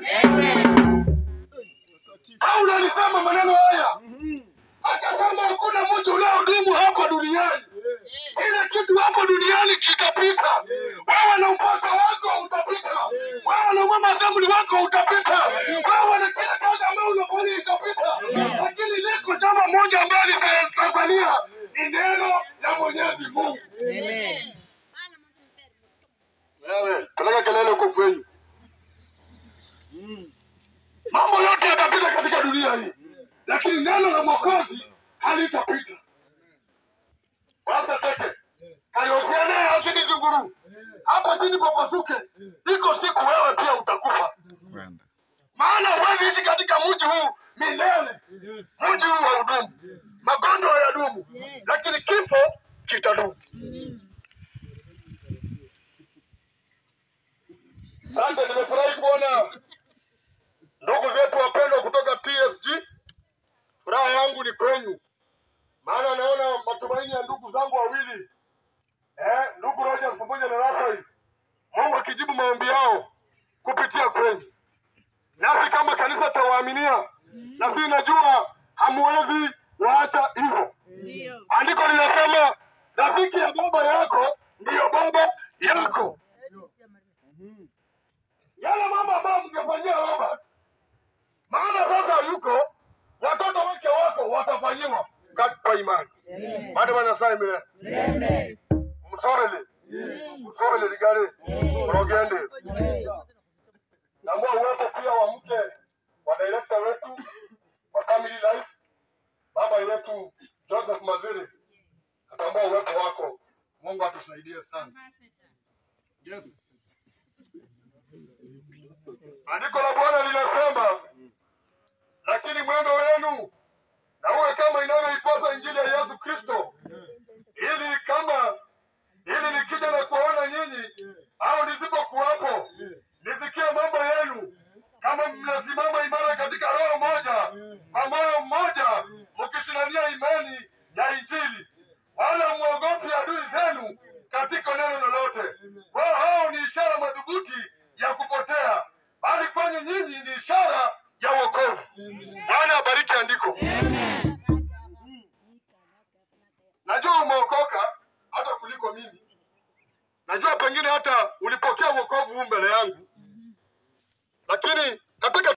Paulo alisema maneno haya, akasema hakuna mtu unaodumu hapa duniani. Kila kitu hapo duniani kitapita. Wewe na upasa wako utapita, wewe na mama assembly wako utapita, wewe na kila kazi ambayo unafanya itapita, lakini liko jambo moja ambalo litasalia, ni neno la Mwenyezi Mungu. Wewe peleka kelele huko kwenyu. Mambo yote yatapita katika dunia hii, lakini neno la Mwokozi halitapita. Sasa teke kalihusiana asidi zunguru hapa chini papasuke, iko siku wewe pia utakufa, maana huwezi ishi katika mji huu milele. Mji huu haudumu, magonjwa hayadumu, lakini kifo kitadumu. Asante, nimefurahi kuona ndugu zetu wapendwa kutoka TSG. Furaha yangu ni kwenyu, maana naona matumaini ya ndugu zangu wawili eh, ndugu Rogers pamoja na Rafael, Mungu akijibu maombi yao kupitia kwenyu, nasi kama kanisa tawaaminia, na si najua hamuwezi waacha hivyo. Andiko linasema rafiki ya baba yako ndiyo baba yako. Yale mambo ambayo mngefanyia Robert, maana sasa yuko watoto wake wako watafanyiwa kwa imani. Bado wanasai mile msorele msorele ligale rogende Naomba uwepo pia wa mke wa director wetu wa Family Life, baba yetu Joseph Maziri, natambua uwepo wako. Mungu atusaidie sana. Yes. Andiko la Bwana linasema, lakini mwendo wenu na uwe kama inavyoipasa Injili ya Yesu Kristo, ili kama ili nikija na kuwaona nyinyi au nisipokuwapo, nisikie mambo yenu, kama mnasimama imara katika roho moja, kwa moyo mmoja, mkishindania imani ya Injili, wala mwogopi adui zenu katika neno lolote. Wao hao ni ishara madhubuti ya kupotea, bali kwenye nyinyi ni ishara ya wokovu. Bwana abariki andiko. Najua umeokoka hata kuliko mimi. Najua pengine hata ulipokea wokovu huu mbele yangu, lakini nataka